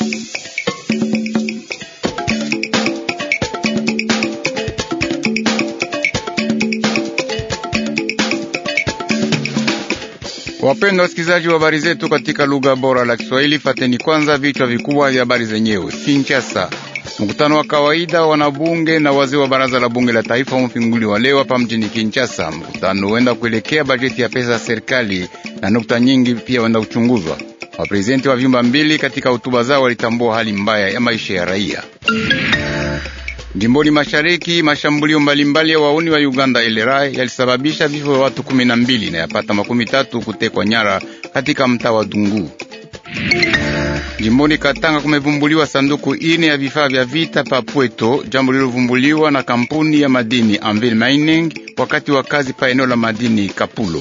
Wapendwa wasikilizaji wa habari zetu katika lugha bora la Kiswahili, fateni kwanza vichwa vikubwa vya habari zenyewe. Kinshasa, mkutano wa kawaida wa wanabunge na wazee wa baraza la bunge la taifa umefunguliwa leo hapa mjini Kinshasa. Mkutano huenda kuelekea bajeti ya pesa ya serikali na nukta nyingi pia huenda kuchunguzwa. Waprezidenti wa vyumba mbili katika hotuba zao walitambua hali mbaya ya maisha ya raia Jimboni mashariki, mashambulio mbalimbali ya wauni wa Uganda LRA yalisababisha vifo vya watu kumi na mbili na yapata makumi tatu kutekwa nyara katika mtaa wa Dungu. Jimboni Katanga kumevumbuliwa sanduku ine ya vifaa vya vita pa Pweto, jambo lilovumbuliwa na kampuni ya madini Anvil Mining wakati wa kazi pa eneo la madini Kapulo.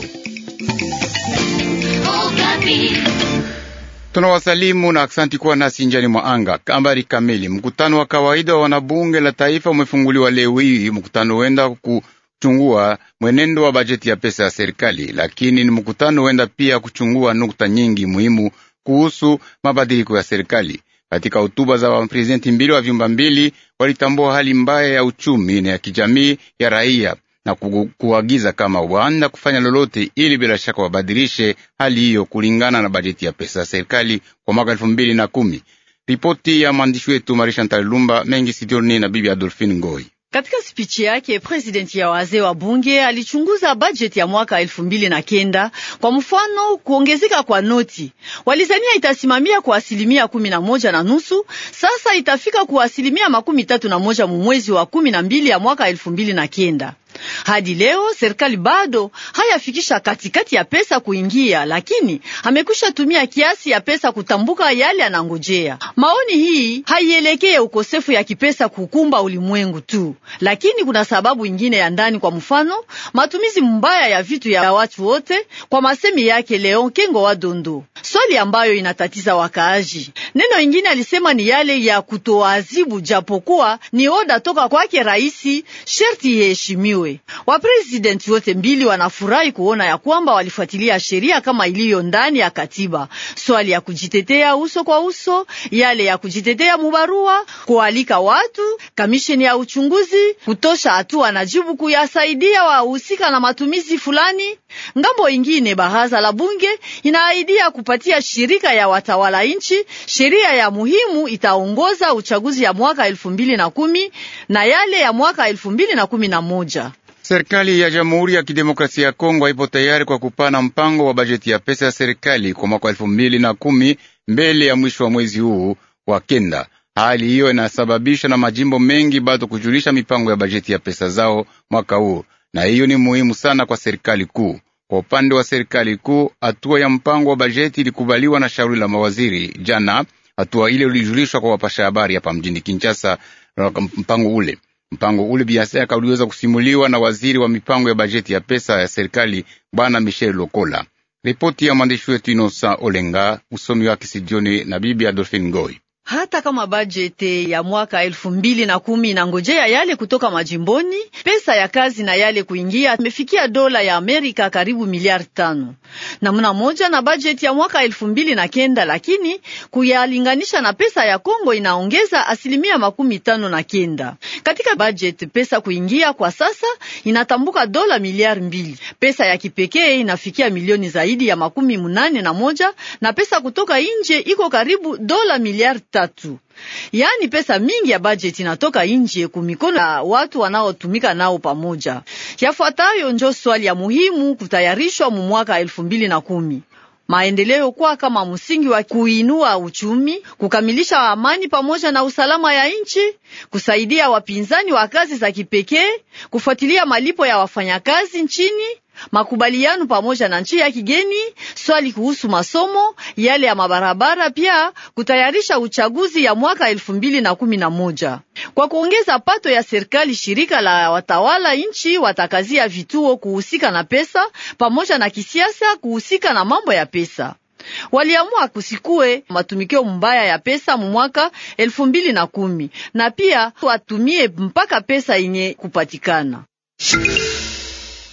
Tunawasalimu na aksanti kuwa nasi njani mwa anga. Habari kamili. Mkutano wa kawaida wa wanabunge la taifa umefunguliwa leo hii. Mkutano huenda kuchungua mwenendo wa bajeti ya pesa ya serikali, lakini ni mkutano huenda pia kuchungua nukta nyingi muhimu kuhusu mabadiliko ya serikali. Katika hotuba za waprezidenti mbili wa vyumba mbili, walitambua hali mbaya ya uchumi na ya kijamii ya raia na kuagiza kama waanda kufanya lolote ili bila shaka wabadilishe hali hiyo kulingana na bajeti ya pesa ya serikali kwa mwaka elfu mbili na kumi. Ripoti ya mwandishi wetu Marisha Ntalilumba mengi Sidioni na bibi Adolfine Ngoi. Katika spichi yake presidenti ya wazee wa bunge alichunguza bajeti ya mwaka elfu mbili na kenda. Kwa mfano, kuongezeka kwa noti walizania itasimamia kwa asilimia kumi na moja na nusu, sasa itafika kwa asilimia makumi tatu na moja mu mwezi wa kumi na mbili ya mwaka elfu mbili na kenda. Hadi leo serikali bado hayafikisha katikati ya pesa kuingia, lakini amekwisha tumia kiasi ya pesa kutambuka yale anangojea. Maoni hii haielekee ukosefu ya kipesa kukumba ulimwengu tu, lakini kuna sababu ingine ya ndani. Kwa mfano, matumizi mbaya ya vitu ya watu wote, kwa masemi yake Leon Kengo wa Dondo, swali ambayo inatatiza wakaaji. Neno ingine alisema ni yale ya kutoazibu, japokuwa ni oda toka kwake raisi, sherti iheshimiwe. Waprezidenti wote mbili wanafurahi kuona ya kwamba walifuatilia sheria kama iliyo ndani ya katiba, swali ya kujitetea uso kwa uso, yale ya kujitetea mubarua, kualika watu, kamisheni ya uchunguzi kutosha hatua na jibu kuyasaidia wahusika na matumizi fulani. Ngambo ingine, baraza la bunge inaaidia kupatia shirika ya watawala nchi sheria ya muhimu itaongoza uchaguzi ya mwaka elfu mbili na kumi na yale ya mwaka elfu mbili na kumi na moja. Serikali ya Jamhuri ya Kidemokrasia ya Kongo haipo tayari kwa kupana mpango wa bajeti ya pesa ya serikali kwa mwaka elfu mbili na kumi mbele ya mwisho wa mwezi huu wa kenda. Hali hiyo inasababishwa na majimbo mengi bado kujulisha mipango ya bajeti ya pesa zao mwaka huu, na hiyo ni muhimu sana kwa serikali kuu. Kwa upande wa serikali kuu, hatua ya mpango wa bajeti ilikubaliwa na shauri la mawaziri jana. Hatua ile ulijulishwa kwa wapasha habari hapa mjini Kinshasa. Mpango ule mpango ule biashara uliweza kusimuliwa na waziri wa mipango ya bajeti ya pesa ya serikali bwana Michel Lokola. Ripoti ya mwandishi wetu Inosa Olenga, usomi wake Sidioni na bibi Adolfine Ngoi. Hata kama bajeti ya mwaka elfu mbili na kumi inangojea yale kutoka majimboni, pesa ya kazi na yale kuingia imefikia dola ya Amerika karibu miliari tano namna moja na bajeti ya mwaka elfu mbili na kenda, lakini kuyalinganisha na pesa ya Kongo inaongeza asilimia makumi tano na kenda. Katika bajeti pesa kuingia kwa sasa inatambuka dola miliari mbili, pesa ya kipekee inafikia milioni zaidi ya makumi munane na moja na pesa kutoka nje iko karibu dola miliari tatu. Yaani pesa mingi ya bajeti inatoka nje kumikono ya watu wanaotumika nao pamoja. Yafuatayo njo swali ya muhimu kutayarishwa mu mwaka elfu mbili na kumi maendeleo kwa kama msingi wa kuinua uchumi, kukamilisha amani pamoja na usalama ya nchi, kusaidia wapinzani wa kazi za kipekee, kufuatilia malipo ya wafanyakazi nchini, makubaliano pamoja na nchi ya kigeni, swali kuhusu masomo, yale ya mabarabara, pia kutayarisha uchaguzi ya mwaka elfu mbili na kumi na moja. Kwa kuongeza pato ya serikali, shirika la watawala nchi watakazia vituo kuhusika na pesa pamoja na kisiasa kuhusika na mambo ya pesa. Waliamua kusikue matumikio mbaya ya pesa mu mwaka elfu mbili na kumi na pia watumie mpaka pesa yenye kupatikana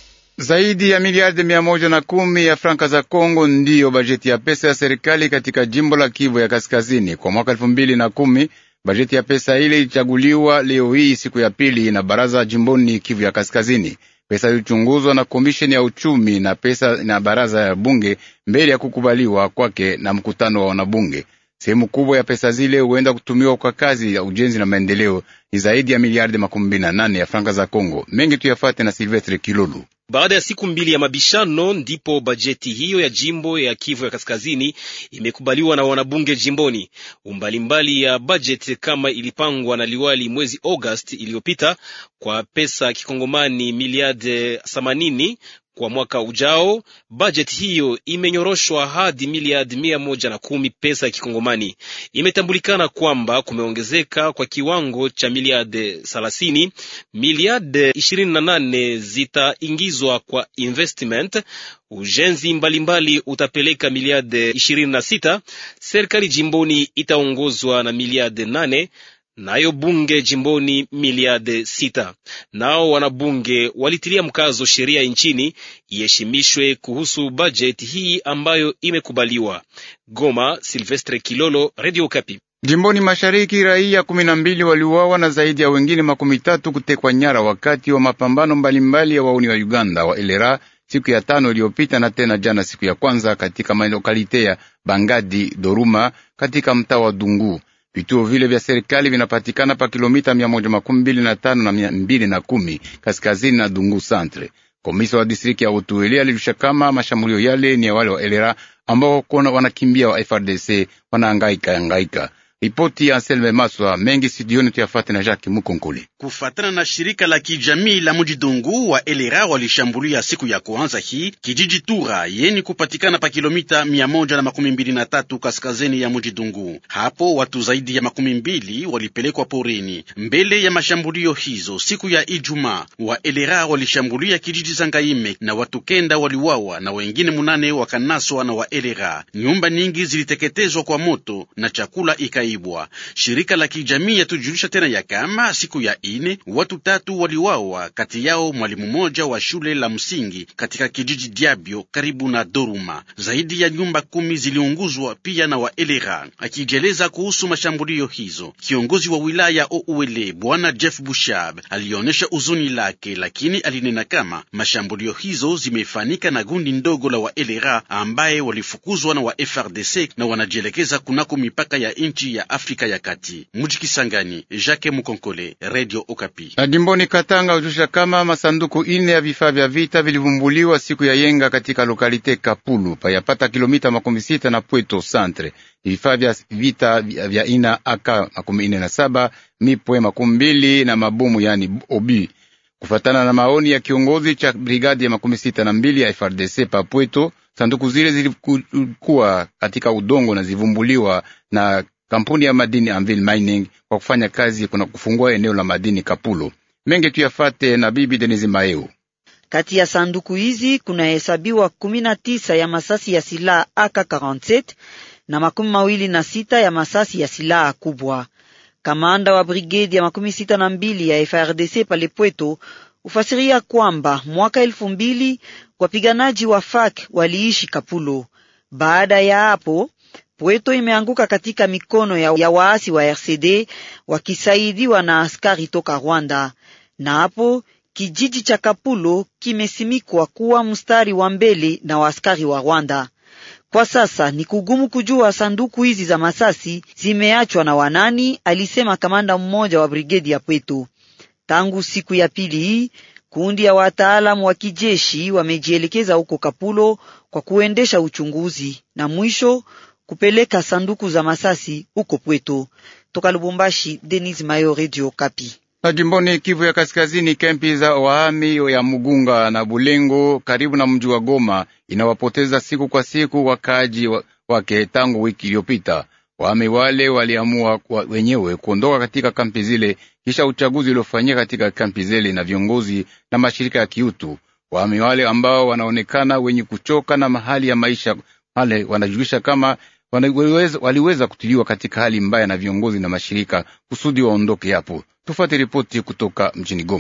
Zaidi ya miliardi mia moja na kumi ya franka za Kongo ndiyo bajeti ya pesa ya serikali katika jimbo la Kivu ya Kaskazini kwa mwaka elfu mbili na kumi. Bajeti ya pesa ile ilichaguliwa leo hii siku ya pili na baraza jimboni Kivu ya Kaskazini. Pesa ilichunguzwa na komisheni ya uchumi na pesa na baraza ya bunge mbele ya kukubaliwa kwake na mkutano wa wanabunge. Sehemu kubwa ya pesa zile huenda kutumiwa kwa kazi ya ujenzi na maendeleo, ni zaidi ya miliardi makumi mbili na nane ya franka za Kongo. Mengi tuyafate na Silvestre Kilulu. Baada ya siku mbili ya mabishano ndipo bajeti hiyo ya jimbo ya Kivu ya Kaskazini imekubaliwa na wanabunge jimboni. Umbalimbali ya bajeti kama ilipangwa na liwali mwezi August iliyopita kwa pesa kikongomani miliardi themanini kwa mwaka ujao. Bajeti hiyo imenyoroshwa hadi miliardi mia moja na kumi pesa ya kikongomani. Imetambulikana kwamba kumeongezeka kwa kiwango cha miliardi thelathini. Miliardi ishirini na nane zitaingizwa kwa investment. Ujenzi mbalimbali utapeleka miliardi ishirini na sita. Serikali jimboni itaongozwa na miliardi nane nayo bunge jimboni miliarde sita. Nao wanabunge walitilia mkazo sheria nchini iheshimishwe kuhusu bajeti hii ambayo imekubaliwa. Goma, Silvestre Kilolo, Radio Kapi. Jimboni mashariki raia kumi na mbili waliuawa na zaidi ya wengine makumi tatu kutekwa nyara wakati wa mapambano mbalimbali ya wauni wa Uganda wa elera siku ya tano iliyopita na tena jana siku ya kwanza katika malokalite ya Bangadi Doruma katika mtaa wa Dungu. Vituo vile vya serikali vinapatikana pa kilomita mia moja makumi mbili na tano na mia mbili na kumi kaskazini na Dungu Centre. Komisa wa distrikti ya Utuweli alijulisha kama mashambulio yale ni ya wale wa elera ambao kona wanakimbia wa FRDC wanaangaika angaika. Ripoti ya Anselme Maswa mengi studioni tuyafate na Jacques Mukonkoli. Kufatana na shirika la kijamii la Mujidungu wa elera walishambulia siku ya kwanza hii kijiji Tura yeni kupatikana pa kilomita mia moja na makumi mbili na tatu kaskazini ya Mujidungu. Hapo watu zaidi ya makumi mbili walipelekwa porini. Mbele ya mashambulio hizo siku ya Ijumaa, wa elera walishambulia kijiji Zangaime na watu kenda waliwawa na wengine munane wakanaswa na wa elera. Nyumba nyingi ziliteketezwa kwa moto na chakula ikai Shirika la kijamii yatujulisha tena ya kama siku ya ine watu tatu waliwawa, kati yao mwalimu mmoja wa shule la msingi katika kijiji Diabio karibu na Doruma. Zaidi ya nyumba kumi ziliunguzwa pia na waelera. Akijeleza kuhusu mashambulio hizo, kiongozi wa wilaya Ouele bwana Jeff Bushab alionyesha uzuni lake, lakini alinena kama mashambulio hizo zimefanika na gundi ndogo la waelera ambaye walifukuzwa na wa FRDC na wanajielekeza kunako mipaka ya nchi ya Afrika ya Kati. Muji Kisangani, Jacques Mukonkole, Radio Okapi. Na jimboni Katanga ujusha kama masanduku ine ya vifaa vya vita vilivumbuliwa siku ya yenga katika lokalite Kapulu payapata kilomita makumi sita na Pweto Centre. Vifaa vya vita vya ina aka makumi ine na saba mipwe makumi mbili na mabomu yani obi kufatana na maoni ya kiongozi cha brigadi ya makumi sita na mbili ya FRDC pa Pweto. Sanduku zile zilikuwa katika udongo na zivumbuliwa na kampuni ya madini Anvil Mining kwa kufanya kazi kuna kufungua eneo la madini Kapulo. Mengi tuyafate na bibi Denise Maeu. Kati ya sanduku hizi kunahesabiwa kumi na tisa ya masasi ya silaha AK47 na makumi mawili na sita ya masasi ya silaha kubwa. Kamanda wa brigedi ya makumi sita na mbili ya FRDC pale Pweto ufasiria kwamba mwaka elfu mbili wapiganaji wa FARC waliishi Kapulo. Baada ya hapo Pweto imeanguka katika mikono ya, ya waasi wa RCD wakisaidiwa na askari toka Rwanda, na hapo kijiji cha Kapulo kimesimikwa kuwa mstari wa mbele na waaskari wa Rwanda. Kwa sasa ni kugumu kujua sanduku hizi za masasi zimeachwa na wanani, alisema kamanda mmoja wa brigedi ya Pweto. Tangu siku ya pili hii kundi ya wataalamu wa kijeshi wamejielekeza huko Kapulo kwa kuendesha uchunguzi na mwisho kupeleka sanduku za masasi huko Pweto. Toka Lubumbashi, Denis Mayo, Radio Kapi. Na jimboni Kivu ya Kaskazini, kempi za wahami ya Mugunga na Bulengo karibu na mji wa Goma inawapoteza siku kwa siku wakaaji wake tangu wiki iliyopita. Wahami wale waliamua wenyewe kuondoka katika kampi zile kisha uchaguzi uliofanyika katika kampi zile na viongozi na mashirika ya kiutu. Wahami wale ambao wanaonekana wenye kuchoka na mahali ya maisha wale wanajulisha kama waliweza, waliweza kutiliwa katika hali mbaya na viongozi na mashirika kusudi waondoke hapo. Tufuate ripoti kutoka mjini Goma.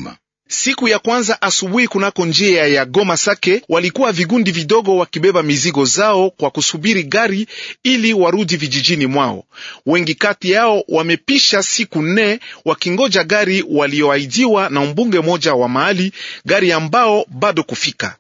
Siku ya kwanza asubuhi kunako njia ya Goma Sake, walikuwa vigundi vidogo wakibeba mizigo zao kwa kusubiri gari ili warudi vijijini mwao. Wengi kati yao wamepisha siku nne wakingoja gari walioahidiwa na mbunge mmoja wa mahali, gari ambao bado kufika.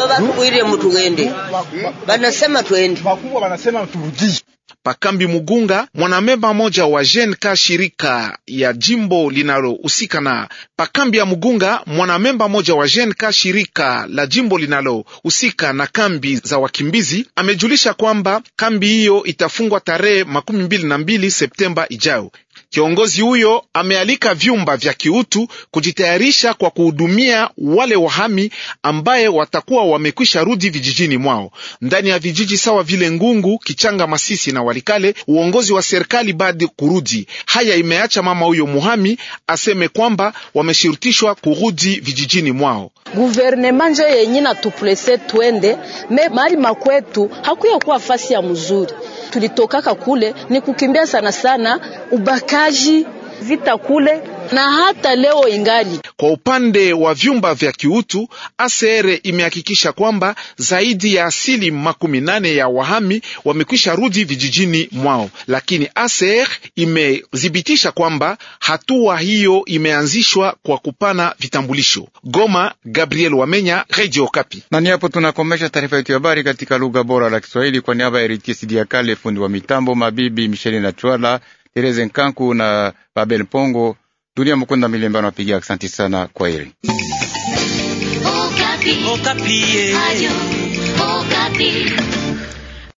Pakambi Mugunga, mwanamemba mmoja wa JNK shirika ya jimbo linalohusika na Pakambi ya Mugunga, mwanamemba mmoja wa JNK shirika la jimbo linalohusika na kambi za wakimbizi, amejulisha kwamba kambi hiyo itafungwa tarehe makumi mbili na mbili Septemba ijayo. Kiongozi huyo amealika vyumba vya kiutu kujitayarisha kwa kuhudumia wale wahami ambaye watakuwa wamekwisha rudi vijijini mwao. Ndani ya vijiji sawa vile Ngungu, Kichanga, Masisi na Walikale, uongozi wa serikali bado kurudi. Haya imeacha mama huyo muhami aseme kwamba wameshurutishwa kurudi vijijini mwao. Guvernema njo yenye natuprese twende me mali makwetu hakuya kuwa fasi ya mzuri tulitokaka kule ni kukimbia sana sana ubakaji vita kule na hata leo ingali. Kwa upande wa vyumba vya kiutu, ACR imehakikisha kwamba zaidi ya asili makumi nane ya wahami wamekwisha rudi vijijini mwao, lakini ACR imethibitisha kwamba hatua hiyo imeanzishwa kwa kupana vitambulisho. Goma, Gabriel Wamenya, Radio Okapi. Na ni hapo tunakomesha taarifa yetu ya habari katika lugha bora la Kiswahili kwa niaba ya Eritier Sidiakale, fundi wa mitambo, mabibi Micheli na Chwala, Tereze Nkanku na Babel Pongo. Dunia Mukunda Milemba napigia asanti sana. Kwa heri. Okapi. Okapi.